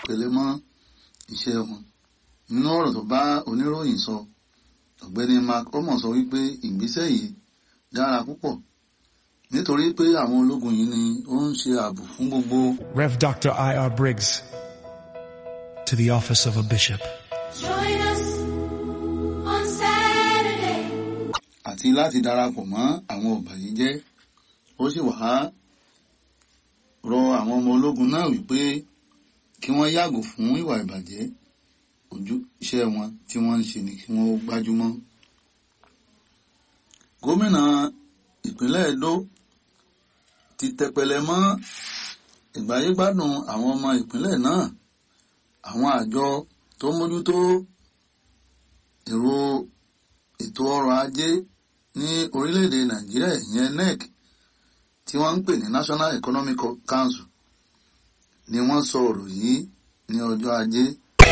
tẹpẹlẹ mọ́ iṣẹ́ wọn nínú ọ̀rọ̀ tó bá oníròyìn sọ ọ̀gbẹ́ni mark omo sọ wípé ìgbésẹ̀ yìí dára púpọ̀ nítorí pé àwọn ológun yìí ni ó ń ṣe ààbò fún gbogbo Rev. Dr. I.R. Briggs, to the office of a bishop. Join us on Saturday. àti láti darapọ̀ mọ́ àwọn ọ̀bàyéjẹ́ ó sì wá rọ àwọn ọmọ ológun náà wípé kí wọ́n yàgò fún ìwà ìbàjẹ́ ojú iṣẹ́ wọn tí wọ́n ń ṣe ni kí wọ́n gbájúmọ́. gómìnà ìpínlẹ̀ Edo ti tẹpẹlẹ mọ́ ìgbáyégbádùn àwọn ọmọ ìpínlẹ̀ náà àwọn àjọ tó mójútó èrò ètò ọrọ̀ ajé ní orílẹ̀-èdè Nàìjíríà ìyẹn NEC tí wọ́n ń pè ní National Economic Council ni wọ́n sọ ọ̀rọ̀ yìí ní ọjọ́ ajé